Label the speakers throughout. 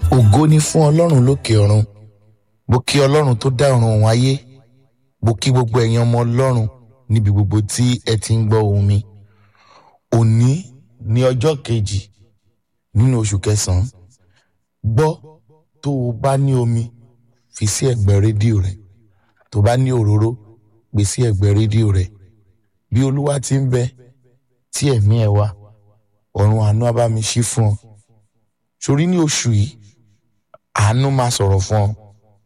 Speaker 1: ògo ni fún ọlọ́run lókè ọ̀run mo kí ọlọ́run tó dá ọ̀run òun ayé mo kí gbogbo ẹ̀yin ọmọ ọlọ́run níbi gbogbo tí ẹ ti ń gbọ́ ohùn mi òní ní ọjọ́ kejì nínú oṣù kẹsàn-án gbọ́ tó o bá ní omi fi sí ẹ̀gbẹ́ rédíò rẹ tó bá ní òróró gbé sí ẹ̀gbẹ́ rédíò rẹ bí olúwa ti ń bẹ tí ẹ̀mí ẹ̀ wà ọ̀run àánú á bá mi ṣí fún ọ sórí ní oṣù yìí àánú máa sọ̀rọ̀ fún ọ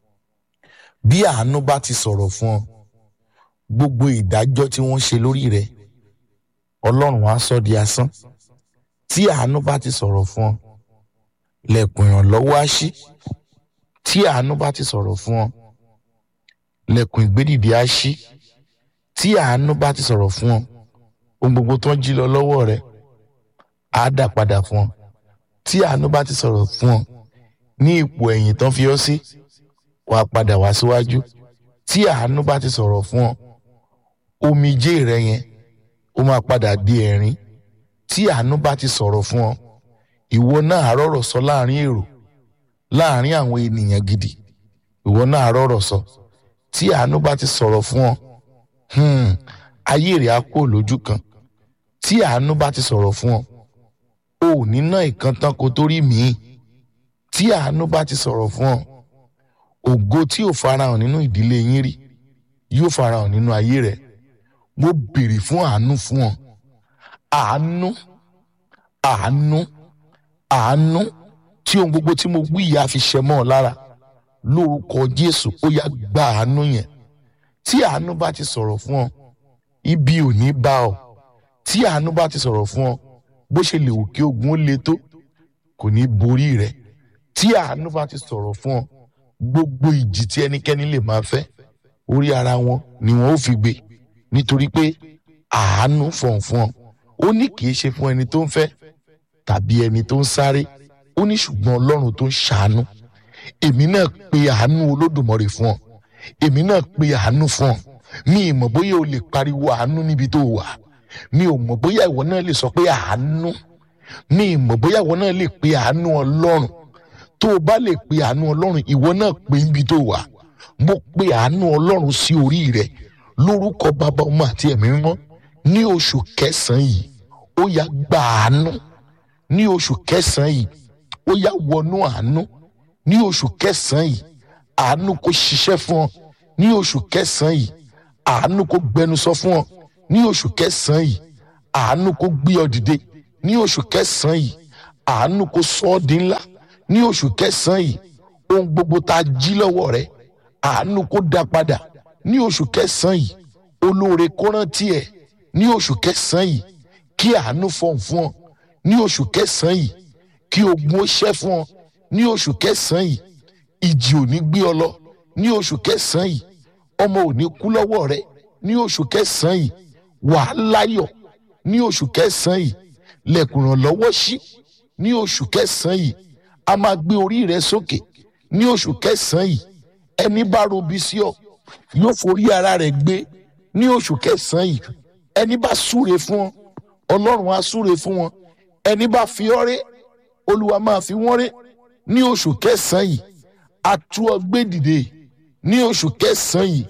Speaker 1: bí àánú bá ti sọ̀rọ̀ fún ọ gbogbo ìdájọ́ tí wọ́n ṣe lórí rẹ ọlọ́run á sọ di asán tí àánú bá ti sọ̀rọ̀ fún ọ lẹ̀kùn ìrànlọ́wọ́ á ṣí tí àánú bá ti sọ̀rọ̀ fún ọ lẹ̀kùn ìgbédìde á ṣí tí àánú bá ti sọ̀rọ̀ fún ọ ohun gbogbo tó ń jí lọ lọ́wọ́ rẹ á dà padà fún ọ tí àánú bá ti sọ̀rọ̀ fún ọ ní ipò ẹ̀yìn tán fi ọ́ sí wàá padà wá síwájú tí àánú bá ti sọ̀rọ̀ fún ọ omijé rẹ yẹn ó máa padà di ẹ̀rín tí àánú bá ti sọ̀rọ̀ fún ọ ìwọ náà á rọ̀rọ̀ sọ láàrin èrò láàrin àwọn ènìyàn gidi ìwọ náà á rọ̀rọ̀ sọ tí àánú bá ti sọ̀rọ̀ fún ọ hmm, ayé rẹ̀ á kó lójú kan tí àánú bá ti sọ̀rọ̀ fún ọ o ò ní ná ìkan tán kó tó rí míì tí àánú bá ti sọ̀rọ̀ fún ọ ògo tí ò farahàn nínú ìdílé yín rí yóò farahàn nínú ayé rẹ mo béèrè fún àánú fún ọ àánú àánú àánú tí ohun gbogbo tí mo wí yìí á fi ṣẹ mọ́ ọ lára lórúkọ Jésù ó yá gba àánú yẹn tí àánú bá ti sọ̀rọ̀ fún ọ ibi ò ní bá ọ tí àánú bá ti sọ̀rọ̀ fún ọ bó ṣe lè wù kí ogun ó le tó kò ní borí rẹ tí àánú bá ti sọ̀rọ̀ fún ọ gbogbo ìjì tí ẹnikẹ́ni lè máa fẹ́ orí ara wọn ni wọn ó fi gbé nítorí pé àánú fọ̀n fún ọ ó ní kì í ṣe fún ẹni tó ń fẹ́ tàbí ẹni tó ń sáré ó ní ṣùgbọ́n ọlọ́run tó ń ṣàánú èmi náà pe àánú olódùmarè fún ọ èmi náà pe àánú fún ọ mi ì mọ̀ bóyá o lè pariwo àánú níbi tó wà mi ò mọ̀ bóyá ìwọ náà lè sọ pé àánú mi ì mọ̀ bóyá ìwọ náà lè pe àánú ọlọ́run tó o bá lè pe àánú ọlọ́run ìwọ náà pe níbi tó wà mo pe àánú ọlọ́run sí orí rẹ lórúkọ bàbá ọmọ àti ẹ̀mí mímọ́ ní oṣù kẹsàn-án yìí ó yá gba àánú ní oṣù kẹsàn-án yìí ó yá wọnú àánú ní oṣù kẹsàn-án yìí àánú kó ṣiṣẹ́ fún ọ ní oṣù kẹsàn-án yìí àánú kó gbẹnusọ fún ọ ní oṣù kẹsàn-án yìí àánú kó gbé ọ dìde ní oṣù kẹsàn-án yìí àánú kó sọ ọ di ńlá ní oṣù kẹsàn-án yìí ohun gbogbo tá a jí lọ́wọ́ rẹ àánú kó dá padà ní oṣù kẹsàn-án yìí olóore kó rántí ẹ ní oṣù kẹsàn-án yìí kí àánú fọ̀n fún ọ ní oṣù kẹsàn-án yìí kí ogun ó ṣẹ́ fún ọ ní oṣù kẹsàn-án yìí ìjì ò ní gbé ọ lọ ní oṣù kẹsàn-án yìí ọmọ ò ní kú lọ́wọ́ rẹ ní oṣù kẹsàn-án yìí wàá láyọ̀ ní oṣù kẹsàn-án yìí lẹ̀kùn ìrànlọ́wọ́ ṣí ní oṣù kẹsàn-án yìí a máa gbé orí rẹ sókè ní oṣù kẹsàn-án yìí ẹni bá robi sí ọ yóò forí ara rẹ̀ gbé ní oṣù kẹsàn-án yìí ẹni bá súre fún ọ ọlọ́run á súre fún wọn ẹni bá fi ọ́ ré olúwa máa fi wọ́n ré ní oṣù kẹsàn-án yìí a tú ọ gbé dìde ní oṣù kẹsàn-án yìí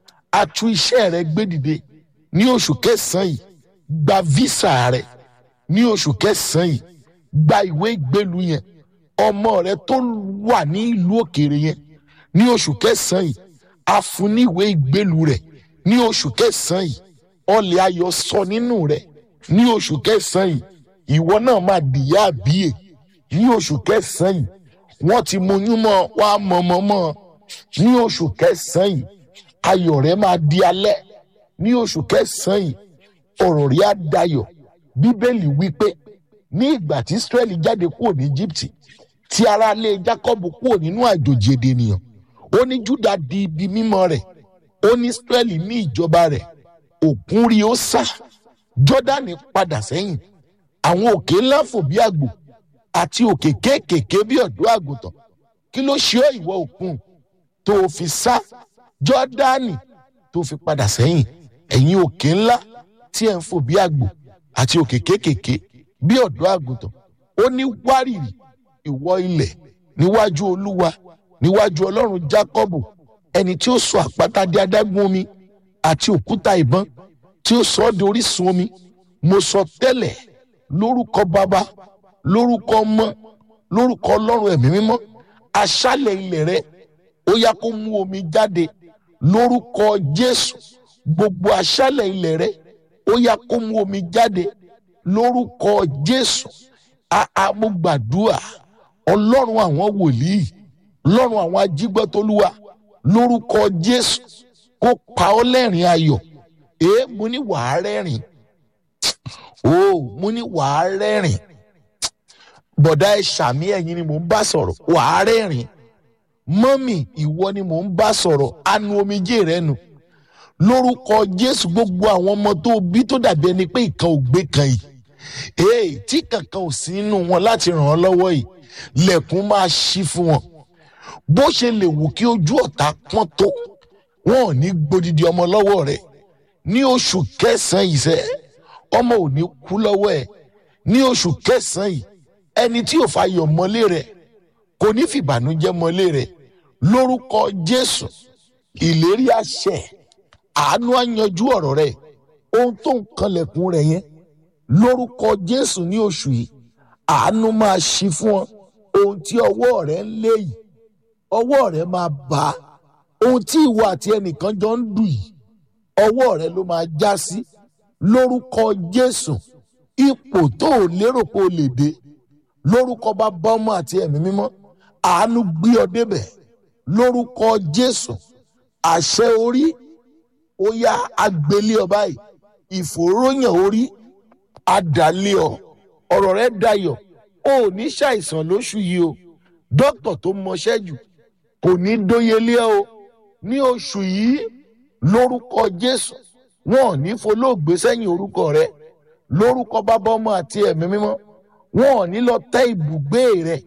Speaker 1: a tú iṣẹ́ rẹ gbé dìde ní oṣù kẹsàn-án yìí gba visa rẹ ní oṣù kẹsàn-án yìí gba ìwé ìgbélú yẹn ọmọ rẹ tó wà ní ìlú òkèèrè yẹn ní oṣù kẹsàn-án yìí a fún ní ìwé ìgbélú rẹ ní oṣù kẹsàn-án yìí ọlẹ̀ ayọ̀ sọ nínú rẹ ní oṣù kẹsàn-án yìí ìwọ náà máa dìyà àbíyè ní oṣù kẹsàn-án yìí wọ́n ti mọyún mọ́ wá mọ̀mọ́mọ́ ní oṣù kẹsàn-án yìí ayọ̀ rẹ máa di alẹ́ ní oṣù kẹsàn-án yìí ọ̀rọ̀ rí á dayọ̀ bíbélì wípé ní ìgbà tí israẹli jáde kúrò ní egypt tí aráalé jacob kúrò nínú àjòjì èdè ènìyàn ó ní juda di ibi mímọ́ rẹ̀ ó ní israẹli ní ìjọba rẹ̀ òkun rí ó sá jọ́dánì padà sẹ́yìn àwọn òkè ńlá fò bí àgbò àti òkè kéékèèké bí ọ̀dọ́ àgùntàn kí ló ṣe ọ́ ìwọ òkun tó o fi sá jọ́dánì tó fi padà sẹ́yìn ẹ̀yin òkè ńlá tí ẹ̀ ń fò bí àgbò àti òkè kéékèèké bí ọ̀dọ́ àgùntàn ó ní wárìrì ìwọ ilẹ̀ níwájú olúwa níwájú ọlọ́run jákọ́bù ẹni tí ó sọ àpáta di adágún omi àti òkúta ìbọn tí ó sọ ọ́ di orísun omi mo sọ tẹ́lẹ̀ lórúkọ bàbá lórúkọ ọmọ lórúkọ ọlọ́run ẹ̀mí mímọ́ aṣálẹ̀ ilẹ̀ rẹ ó yá kó mú omi jáde lórúkọ jésù gbogbo aṣálẹ̀ ilẹ̀ rẹ ó yá kó mú omi jáde lórúkọ jésù àmúgbàdúà ọlọ́run àwọn wòlíì ọlọ́run àwọn ajígbọ́tolúwa lórúkọ jésù kó pa ọ́ lẹ́rìn ayọ̀ èé mo ní wàá rẹ́rìn o mo ní wàá rẹ́rìn bọ̀dá ẹ ṣàmì ẹ̀yin ni mò ń bá sọ̀rọ̀ wàá rẹ́rìn mọ́mì ìwọ ni mò ń bá sọ̀rọ̀ anu omijé rẹ nu lórúkọ jésù gbogbo àwọn ọmọ tó bí tó dàbí ẹni pé ìkan ò gbé kan yìí ee tí kankan ò sí nínú wọn láti ràn ọ́ lọ́wọ́ yìí lẹ̀kùn máa ṣí fún wọn bó ṣe lè wù kí ojú ọ̀tá pọ́n tó wọn ò ní gbódìdí ọmọ lọ́wọ́ rẹ̀ ní oṣù kẹsàn-án yìí sẹ́ ọmọ ò ní kú lọ́wọ́ ẹ̀ ní oṣù kẹsàn-án yìí ẹni tí ò fàyọ̀ mọ́lé rẹ̀ kò ní fìbànújẹ́ mọ́lé rẹ̀ lórúkọ jésù ìlérí àṣẹ àánú á yanjú ọ̀rọ̀ rẹ̀ ohun tó ń kanlẹ̀kùn rẹ̀ yẹn lórúkọ jésù ní oṣù yìí àánú máa ṣí fún ọ ohun tí ọwọ́ rẹ̀ ń lé yìí ọwọ́ rẹ̀ máa bá ohun tí ìwọ àti ẹnìkan jọ ń dù yìí ọwọ́ rẹ̀ ló máa já sí lórúkọ jésù ipò tó o lérò pé o lè dé lórúkọ bàbá ọmọ àti ẹ̀mí mímọ́ àánú gbé ọ débẹ̀ lórúkọ jésù àṣẹ orí ó yá agbélé ọ báyìí ìfòròyàn orí adàlẹ ọ ọ̀rọ̀ rẹ̀ dayọ̀ o ò ní ṣàìsàn lóṣù yìí o dókítà tó mọṣẹ́ jù kò ní dóyelé o ní oṣù yìí lórúkọ jésù wọn ò ní folóògbé sẹ́yìn orúkọ rẹ̀ lórúkọ bàbá ọmọ àti ẹ̀mí mímọ́ wọn ò ní lọ tẹ́ ibùgbé rẹ̀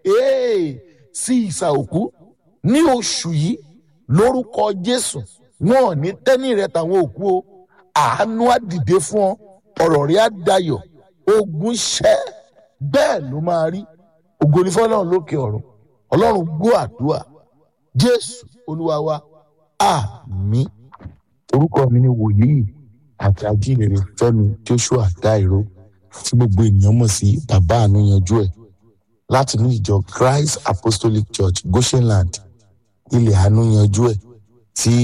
Speaker 1: ee sí ìsà òkú ní oṣù yìí lórúkọ jésù wọn ò ní tẹ́ni rẹ̀ tàwọn òkú o àánú á dìde fún ọ ọ̀rọ̀ rẹ̀ á dayọ̀ ogun ṣẹ́ bẹ́ẹ̀ ló máa rí ògo ni fọlọ́run lókè ọ̀run ọlọ́run gbọ́ àdúrà jésù olúwa wa àmín orúkọ mi ni wòlíì àti ajínrere fẹ́mi joshua dairo tí gbogbo ènìyàn mọ̀ sí bàbá àánú yanjú ẹ̀ láti ní ìjọ christ apostolic church goshenland ilẹ̀ àánú yanjú ẹ̀ tí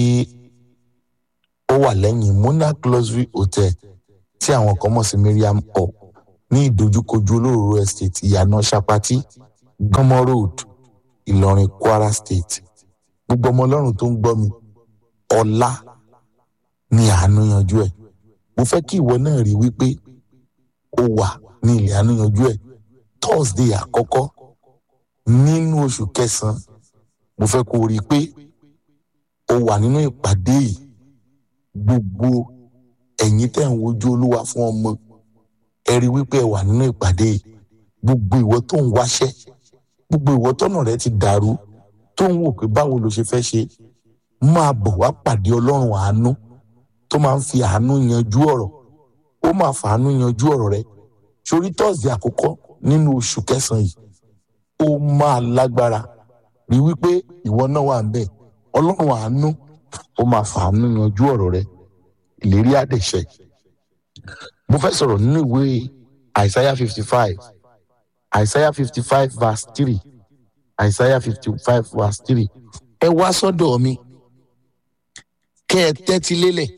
Speaker 1: ó wà lẹ́yìn monarch luxury hotel tí àwọn kan mọ̀ sí miriam hall ní ìdojúkojú olóró estate ìyànà sapati gánmọ road ìlọrin kwara state gbogbo ọmọ ọlọ́run tó ń gbọ́ mi ọ̀la ni àánú yanjú ẹ̀ mo fẹ́ kí ìwọ náà rí wípé ó wà ní ilẹ̀ àánú yanjú ẹ̀ thursday àkọ́kọ́ nínú oṣù kẹsàn-án mo fẹ́ kó o rí i pé ó wà nínú ìpàdé yìí gbogbo ẹ̀yin tẹ̀ ń wojú olúwa fún ọmọ ẹ rí wípé ẹ wà nínú ìpàdé yìí gbogbo ìwọ tó ń wáṣẹ́ gbogbo ìwọ tọ́nà rẹ ti dàrú tó ń wò pé báwo ló ṣe fẹ́ ṣe máa bọ̀ wá pàdé ọlọ́run àánú tó máa ń fi àánú yanjú ọ̀rọ̀ ó máa fàánú yanjú ọ̀rọ̀ rẹ sórí tọ́sídì àkọ́kọ́ nínú oṣù kẹsàn-án yìí ó máa lágbára rí wípé ìwọ náà wà ń bẹ̀ ọlọ́run àánú ó máa fàánú yanjú ọ̀rọ̀ rẹ ìlérí àdẹ̀ṣẹ̀ mo fẹ́ sọ̀rọ̀ nínú ìwé àìsáyà fifty five àìsáyà fifty five verse three àìsáyà fifty five verse three ẹ wá sọ́dọ̀ mi kẹ́ ẹ tẹ́tí lélẹ̀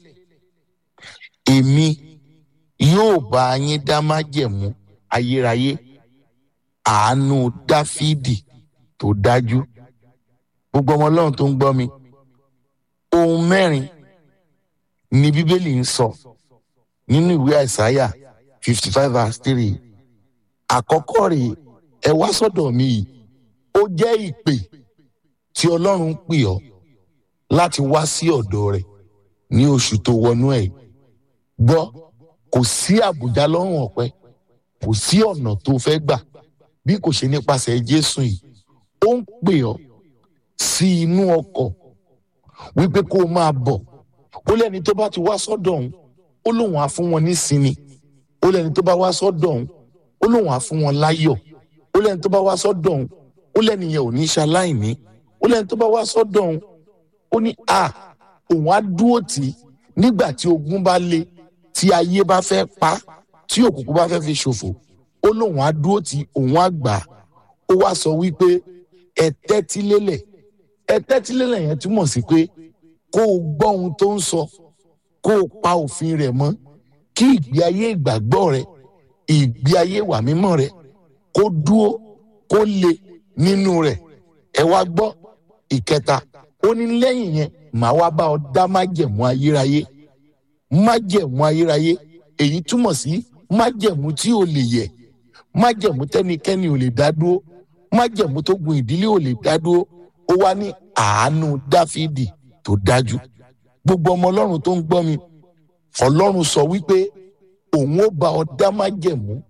Speaker 1: èmi yóò bá yín dá májẹ̀mú ayérayé àánú dáfídì tó dájú gbogbo ọmọ ọlọ́run tó ń gbọ́ mi ohun mẹ́rin ni bíbélì ń sọ nínú ìwé àìsáyà fifty five verse three àkọ́kọ́ rèé ẹ wá sọ́dọ̀ mi yìí ó jẹ́ ìpè tí ọlọ́run ń pè ọ́ láti wá sí ọ̀dọ̀ rẹ̀ ní oṣù tó wọnú ẹ̀ gbọ́ kò sí àbùjá lọ́rùn ọ̀pẹ kò sí ọ̀nà tó fẹ́ gbà bí kò ṣe nípasẹ̀ jésù yìí ó ń pè ọ́ sí inú ọkọ̀ wípé kó o máa bọ̀ ó lẹ́ni tó bá ti wá sọ́dọ̀ òun ó lóun á fún wọn nísinmi ó lẹ́ni tó bá wá sọ́dọ̀ òun ó lóun á fún wọn láyọ̀ ó lẹ́ni tó bá wá sọ́dọ̀ òun ó lẹ́nìyẹn ò ní ṣaláìní ó lẹ́ni tó bá wá sọ́dọ̀ òun ó ní à òun á dúró tì í nígbà tí ogun bá le tí ayé bá fẹ́ pa tí òkùnkùn bá fẹ́ fi ṣòfò ó lóun á dúró tì í òun á gbà á ó wá sọ wípé ẹ tẹ́tí lélẹ̀ ẹ tẹ́tí lélẹ̀ yẹn túmọ̀ sí pé kó o gbọ́ ohun tó ń sọ kó o pa òfin rẹ̀ mọ́ kí ìgbé ayé ìgbàgbọ́ rẹ ìgbé ayé ìwà mímọ́ rẹ kó dúó kó le nínú rẹ̀ ẹ wá gbọ́ ìkẹta ó ní lẹ́yìn yẹn màá wá bá ọ dá májẹ̀mú ayérayé májẹ̀mú ayérayé èyí túmọ̀ sí májẹ̀mú tí ò lè yẹ̀ májẹ̀mú tẹ́nikẹ́ni ò lè dá dúró májẹ̀mú tó gun ìdílé ò lè dá dúró ó wá ní àánú dáfídì tó dájú gbogbo ọmọ ọlọ́run tó ń gbọ́ mi ọlọ́run sọ wípé òun ó bá ọ dá májẹ̀mú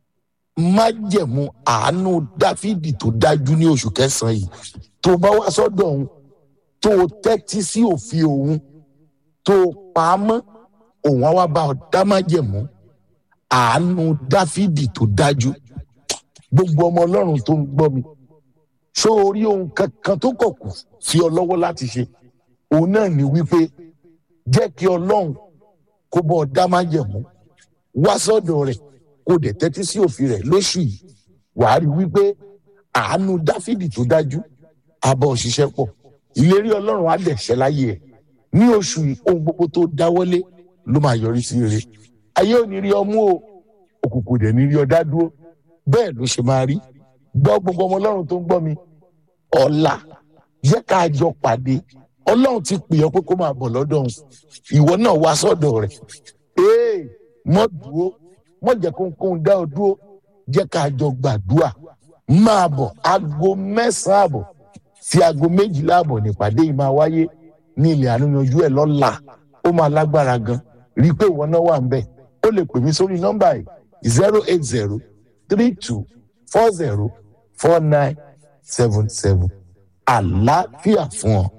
Speaker 1: májẹ̀mú àánú dáfídì tó dájú ní oṣù kẹsàn-án yìí tó bá wá sọ́dọ̀ òun tó tẹ́tí sí òfin òun tó pa á mọ́ òun á wá bá ọ dá májẹ̀mú àánú dáfídì tó dájú gbogbo ọmọ ọlọ́run tó ń gbọ́ mi ṣó orí ohun kankan tó kọ̀ kù sí ọ lọ́wọ́ láti ṣe òun náà ní wípé jẹ́ kí ọlọ́run kó bọ́ ọ dá májẹ̀mú wá sọ́dọ̀ rẹ̀ kó dẹ̀ tẹ́tí sí òfin rẹ̀ lóṣù yìí wàá rí wípé àánú dáfídì tó dájú abọ́ òṣìṣẹ́ pọ̀ ìlérí ọlọ́run á dẹ̀ ṣẹ láyé ẹ̀ ní oṣù yìí ohun gbogbo tó dáwọ́lé ló máa yọrí sí rere ayé ò ní rí ọmú o òkùnkùn dẹ̀ ní rí ọ dá dúró bẹ́ẹ̀ ló ṣe máa rí gbọ́ gbogbo ọmọ ọlọ́run tó ń gbọ́ mi ọ̀la jẹ́ ká jọ pàdé ọlọ́run ti pè ọ́ pé kó máa bọ̀ lọ́dọ̀ òun ìwọ náà wá sọ́dọ̀ rẹ̀ ee mọ́ dúró mọ́ jẹ́ kóńkóń dá ọ dúró jẹ́ ká jọ gbàdúrà máa bọ̀ aago mẹ́sàn-án àbọ̀ sí aago méjìlá àbọ̀ nípàdé yìí máa wáyé ní ilẹ̀ àníyanjú ẹ̀ lọ́la ó máa lágbára gan rí i pé ìwọ náà wà ń bẹ̀ ó lè pè mí sórí nọ́mbà yìí zero eight zero three two four zero four nine seven seven àlàáfíà fún ọ.